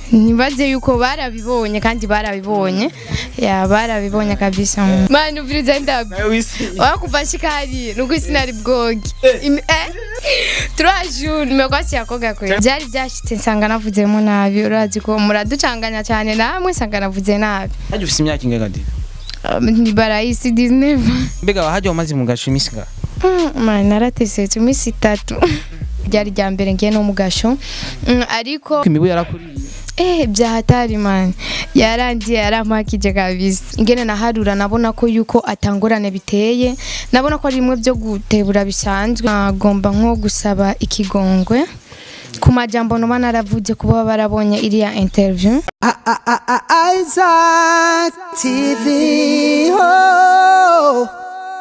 nibaze yuko barabibonye kandi barabibonye ya barabibonye kabisa mani uviriza ndabi wakuva shikari nuko sinari bwogi Imi- eh, trois jours nimekwasi yakoga kwe byari byashitse nsanga navuzemo nabi urazi ko muraducanganya cyane namwe nsanga navuze nabi hajya ufise imyaka ingahe Diva Um, ni barayisi disneva mbega wahajya wamaze mu gasho iminsi ingahe mani naratesetse iminsi itatu ryari rya mbere ngiye no mu gasho Mm, ariko imibu yarakuriye Eh, byahatari man yarangiye yarampakije kabisa ingene naharura nabona ko yuko atangorane biteye nabona ko ari bimwe byo gutebura bisanzwe agomba nko gusaba ikigongwe ku majambo noba naravuze kuba barabonye iriya interview Isaac TV. Oh.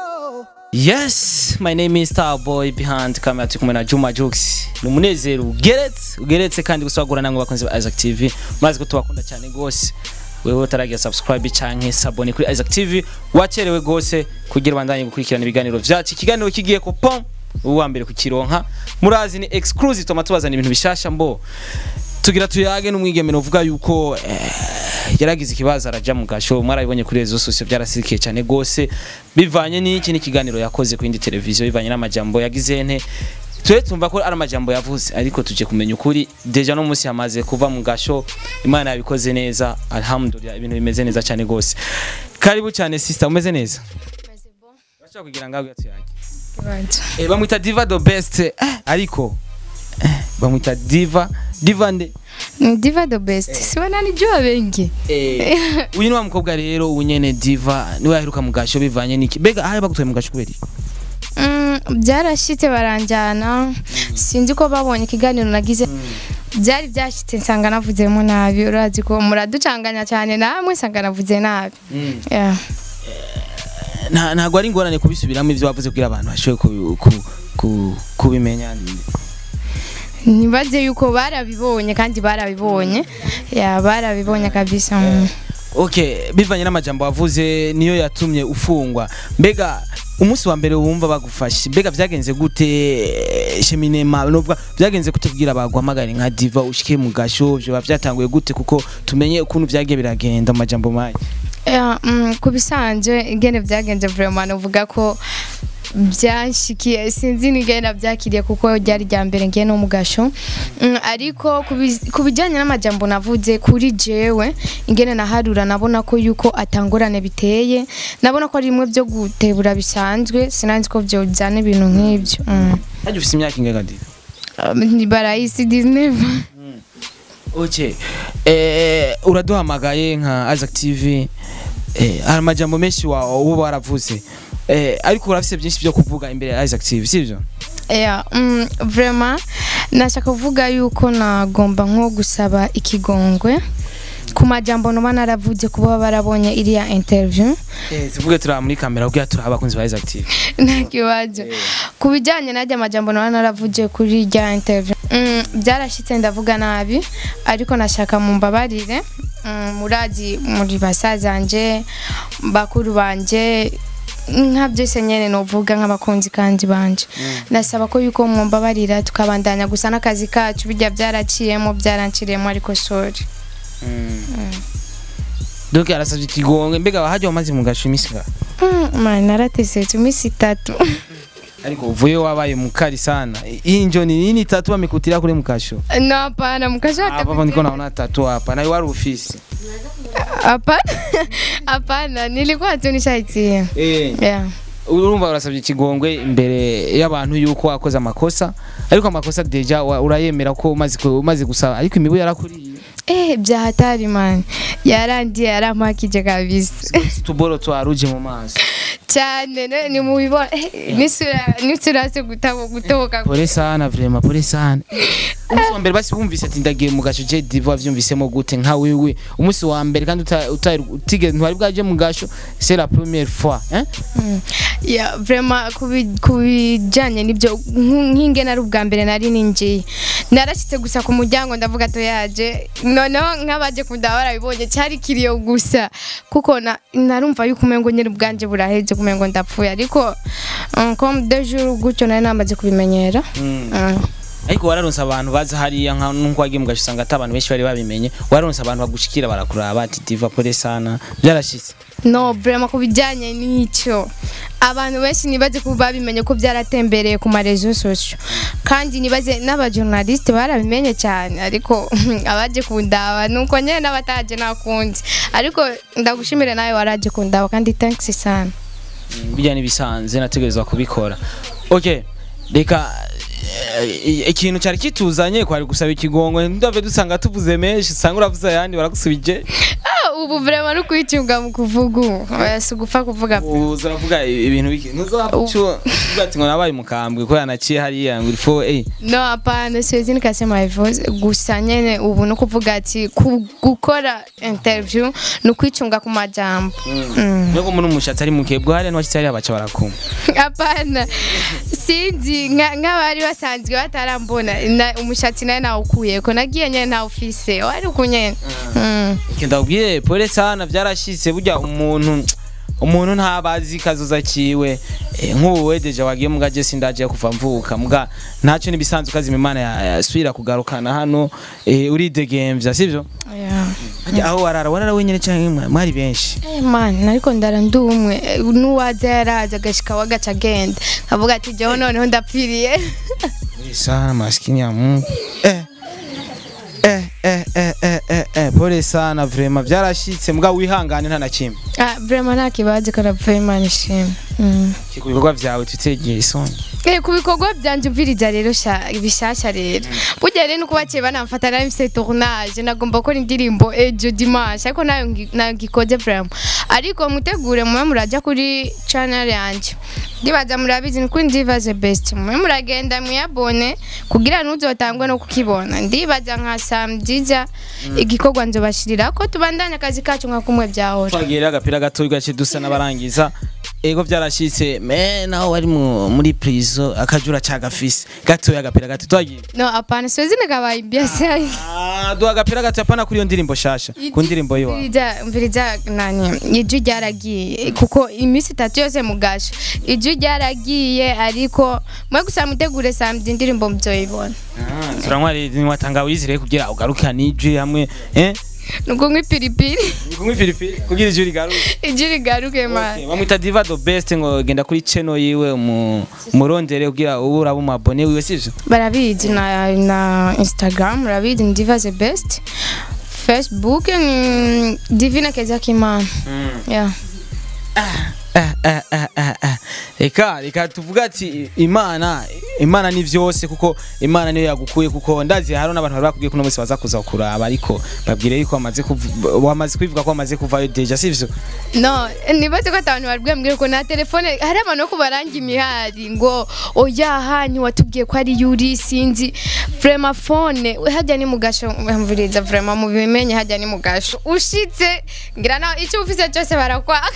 yes my name is starboy behind camera turi kumwe na juma jux ni umunezero ugeretse ugeretse kandi gusagura namwe bakunzi ba isaac tv murazi ko tubakunda cyane rwose wewe utaragira subscribe canke sabone kuri isaac tv wacerewe rwose kugira ubandanye gukurikirana ibiganiro vyacu ikiganiro kigiye ko pom uwa mbere kukironka murazi ni exclusive tuma tubazana ibintu bishasha mbo tugira tuyage n'umwigemero uvuga yuko eh, yaragize ikibazo araja mu gasho mwarabibonye kuri rezo sosiyo byarasikiye cyane gose bivanye n'iki n'ikiganiro yakoze ku yindi televiziyo bivanye n'amajambo yagize nte twe tumva ko ari amajambo yavuze ariko tuje kumenya ukuri deja no munsi yamaze kuva mu gasho imana yabikoze neza alhamdulillah ibintu bimeze neza cyane gose karibu cyane sister umeze neza urashaka kugira ngaho tuyage eh, bamwita diva the best eh, ariko eh, bamwita diva diva nde diva the best sibona nijua bengi Eh, uyu ni wa mukobwa rero unyene diva niwe yaheruka mu gasho bivanye n'iki mbega aho bagutwaye mu gasho kubera iki Mm, byarashitse baranjyana sinzi ko babonye ikiganiro nagize byari byashitse nsanga navuzemo nabi urazi ko muraducanganya cyane namwe nsanga navuze nabi Yeah. nta ntabwo ari ingorane kubisubiramo ibyo wavuze kugira abantu bashoboye kubi- ku- ku- kubimenya nibaze yuko barabibonye kandi barabibonye ya barabibonye kabisa mm. okay bivanye n'amajambo wavuze niyo yatumye ufungwa mbega umunsi wa mbere wumva bagufashe mbega byagenze gute sheminema novuga byagenze gute kugira baguhamagare nka diva ushike mu gasho byoba byatanguye gute kuko tumenye ukuntu byagiye biragenda mu majambo make Ya, mm, ku bisanzwe ingene byagenze vraiment uvuga ko byanshikiye sinzi n'ingene byakiriye kuko ryari rya mbere ngiye no mu gasho Mm, ariko ku bi- ku bijyanye n'amajambo navuze kuri jewe ingene naharura nabona ko yuko atangorane biteye nabona ko ari bimwe byo gutebura bisanzwe sinanzi ko byojyana ibintu nk'ibyo Mm. hajya ufise imyaka ingahe diva Um, ni barayisi disneva Okay. Eh, uraduhamagaye nka Isaac TV. Eh, hari amajambo menshi wa uba waravuze. Eh, ariko urafise byinshi byo kuvuga imbere ya Isaac TV, sivyo? Yeah, mm, vraiment nashaka kuvuga yuko nagomba nko gusaba ikigongwe ku majambo noba naravuze kuba barabonye iriya interview Eh, tuvuge turi muri kamera kugira turi abakunzi ba Isaac TV. nta kibazo ku bijyanye n'ajya amajambo noba naravuze kuri iriya interview mm, byarashyitse ndavuga nabi ariko nashaka mumbabarire mm, murazi muri basazanje bakuru banje nka byose nyene novuga nk'abakunzi kandi banje ndasaba ko yuko mwumbabarira tukabandanya gusa n'akazi kacu bijya byaraciyemo byaranciriyemo ariko sorry Donc arasavye ikigonge mbega wahajya wamaze mu gasho imisi ngahe? Mm, man naratesetse iminsi itatu Ariko uvuye wabaye mukali sana. Hii njo ni nini tatu wamekutira kule mkasho? no hapana mkashata Hapa niko naona tatu hapa. Na wari ofisi. hapana hapana nilikuwa tu nishaitia Eh. yeah. urumva urasabye ikigongwe imbere y'abantu yuko wakoze amakosa ariko amakosa deja wa- urayemera ko umaze ku- umaze gusaba ariko imibu yarakuriye eh byahatari man yarangiye yarampakije kabisa tuboro twaruje mu maso cyane ne- ni mubibona eh, nisura nisura se gutabo gutoboka pole sana vraiment pole sana umunsi wa mbere basi bumvise ati ndagiye mu gasho je divo wavyumvisemo gute nka wewe umunsi wa mbere kandi uta- uta- utigeze ntwari bwaje mu gasho c'est la première fois hein ya vraiment kubi- kubijyanye n'ibyo nk- nk'ingene ari ubwa mbere nari ninjiye narashyitse gusa ku muryango ndavuga to yaje noneho nk'abaje kundaba barabibonye cyari kiriyo gusa kuko na- narumva yuko umengo nyine ubwanje buraheze kumengo ndapfuye ariko um, comme deux jours gutyo nari namaze kubimenyera Mm. Mm. ariko wararonse abantu baza hariya nka nkuko wagiye mugace usanga ata abantu benshi bari babimenye wararonse abantu bagushikira barakuraba ati diva pole sana byarashitse no vraiment ku bijyanye n'icyo abantu benshi nibaze ko babimenye ko byaratembereye ku marezo sosio kandi nibaze n'abajournaliste barabimenye cyane ariko abaje kundaba nuko nyine n'abataje nakundi ariko ndagushimire nawe waraje kundaba kandi thanks sana bijya n'ibisanze nategerezwa kubikora okay reka eh, ikintu cyari kituzanye kwari gusaba ikigongo ndave dusanga tuvuze menshi usanga uravuze ayandi baragusubije Ah, ubu vraiment no kwicunga mu kuvuga ubu Oya, si ugupfa kuvuga pe. uza uravuga ibintu biki ntuzapfa ati ngo nabaye umukambwe ko yanaciye hariya ngo ifo eh no hapana siwezi nikasema hivyo gusa nyene ubu no kuvuga ati ku- gukora interview ni ukwicunga ku majambo Mm. nuko muri umushatsi ari mukebwe hariya n'uwashitse hariya baca barakuma hapana sinzi nka- nk'abari basanzwe batarambona na- umushatsi nawe nawukuyeko nagiye nyene ntawufise wari uku nyene Mm. ndabwiye pole sana byarashitse burya umuntu umuntu ntabazi kazoza kiwe Eh, nk'ubu wedeje wagiye muga je sindaje kuva mvuka muga ntacyo nibisanzwe kazi imana ya- yasubira kugarukana hano eh, uridegemvya sivyo Yeah. Harya aho warara warara wenyene canke mwari benshi Eh, man ariko ndara ndi umwe Eh, n'uwaza yaraza agashika wagaca agenda avuga ati jewe noneho ndapfiriye Muri sana maskini ya Mungu eh eh eh eh eh eh eh pole sana vraiment byarashitse muga wihangane nta na kimwe Ah, vraiment nta kibazo karapfuye imana ishimwe Mm. ku bikorwa vyawe tutegeye isoni Eh, ku bikorwa byanje mviriza rero sha- bishasha rero burya rero nuko baciye banamfata na MC tournage nagomba gukora indirimbo ejo dimanche ariko nayo ngi- nayo ngikoze vraiment ariko mutegure mwe muraja kuri channel yanje ndibaza murabizi ni kuri ndiva the best mwe muragenda mwiyabone kugira ntuzotangwe no kukibona ndibaza nka samdiza igikorwa nzobashirira ko tubandanya akazi kacu nka kumwe byahora twagiye rero agapira gato gace dusa n'abarangiza ego byarashitse me naho wari mu- muri prison akajura cagafise gatoya agapira gato twagiye no apana siwezi nikawaibia sai Ah, duha agapira gato apana kuri iyo ndirimbo shasha ku ndirimbo yiwa mviriza mviriza nani ijwi ryaragiye kuko iminsi itatu yose mugasha ijwi ryaragiye ariko mwe gusa mutegure samedi indirimbo muzoyibona turanywa niwatanga wizire kugira ugaruka n'ijwi hamwe eh nuko nk'ipiripiri kumwe pilipili kugira ijwi rigaruke ijwi rigaruke mani Okay, bamwita diva the best ngo genda kuri channel yiwe mu murondere kugira ubu uraba umabone wiwe sivyo barabizi na, na instagram barabizi ni diva the best facebook ni divina kezakimana yeah. Ah, ah, ah, ah, ah. reka reka tuvuga ati imana imana ni vyose kuko imana niyo yagukuye kuko ndazi hari n'abantu bari bakubwiye ko uno munsi baza kuza kuraba ariko babwire yuko wamaze kuv- wamaze kwivuga ko wamaze kuvayo deja sivyo no nibaze ko abantu bari bwambwire ko na telefone hari abantu bo kubaranga imihari ngo oya hanyu watubwiye ko ari yuri sinzi vrema fone hajya ni mugasho mvuriza vrema mubimenye hajya ni mugasho ushitse ngira nawe icyo ufise cyose barakwaka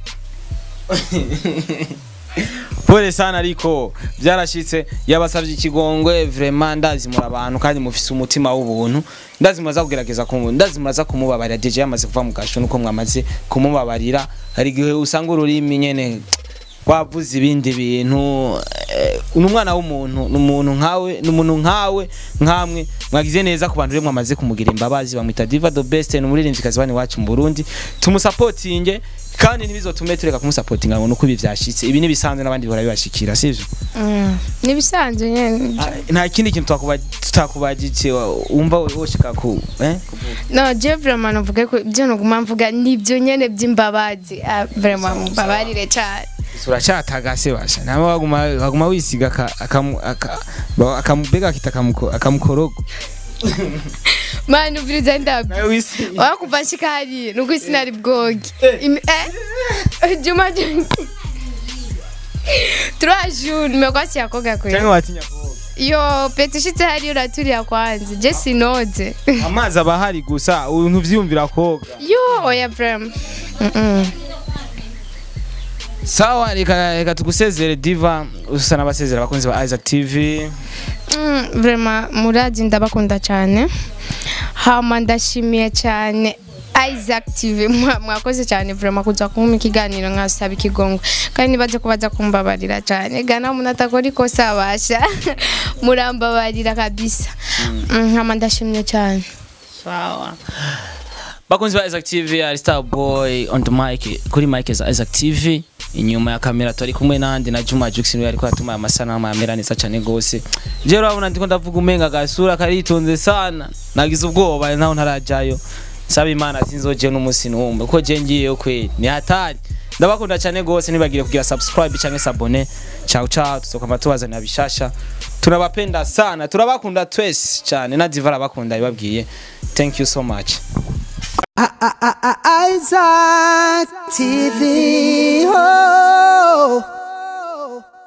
pole sana ariko byarashitse yabasavye ikigongwe vraiment ndazi muri abantu kandi mufise umutima w'ubuntu ndazi muraza kugerageza kumu ndazi muraza kumubabarira deje yamaze kuva mu gasho nuko mwamaze kumubabarira hari igihe usanga ururimi nyene wavuze ibindi bintu eh, ni umwana w'umuntu ni umuntu nkawe ni umuntu nkawe nkamwe mwagize neza ku bantu rero mwamaze kumugira imbabazi bamwita diva the best ni umuririmvyikazi bani wacu mu Burundi tumusapotinge kandi ntibizotume tureka kumusapotinga ngo nuko ibi vyashitse ibi nibisanzwe n'abandi bihora bibashikira sivyo Mm, nibisanzwe nyene Ah, nta kindi kintu twakuba- tutakubajije wa- wumva woshika ku eh no je vrema novuge ko ibyo nuguma mvuga nibyo nyene by'imbabazi Ah, vrema mbabarire cyane uracyatagase basha nawe waguma waguma wisiga aka- akamu- aka- ba- akamubega akita akamuko- akamukorogo mani uviriza ndabyo nawe wisiga wakuva nshika hariya nuko sinari bwoge Imi- eh? juma juma trois jours nimekwasiya koga cyangwa kwe watinya koga yo peti ushitse hariya uraturiya kwanza je sinoze amazi aba ahari gusa umuntu uvyumvira koga yo oya vrema Mm-mm. sawa reka reka tugusezere diva usa n'abasezera abakunzi ba Isaac TV Mm, vrema murazi ndabakunda cyane hama ndashimiye cyane Isaac TV Mwa- mwakoze cyane vraiment kuza kumpa ikiganiro nkasaba ikigongwe kandi nibaze ko baza kumbabarira cyane gana umuntu atakora ikosa abasha murambabarira kabisa Mm, nkama ndashimye cyane sawa bakunzi ba Isaac TV ari Star Boy on the mic kuri mic za Isaac TV inyuma ya kamera turi kumwe nandi na Juma Jux niwe ariko atuma amasanamu yamera neza cyane gose je urabona ndiko ndavuga umenga gasura karitonze sana nagize ubwoba naho ntarajayo saba imana sinzoje n'umunsi numwe ko je ngiyeyo kweli ni hatari ndabakunda cyane gose nibagire kugira subscribe cyangwa sabone ciao ciao tuzokama tubazanira bishasha tunabapenda sana turabakunda twese cyane na diva arabakunda ibabwiye thank you so much Isaac TV. Oh.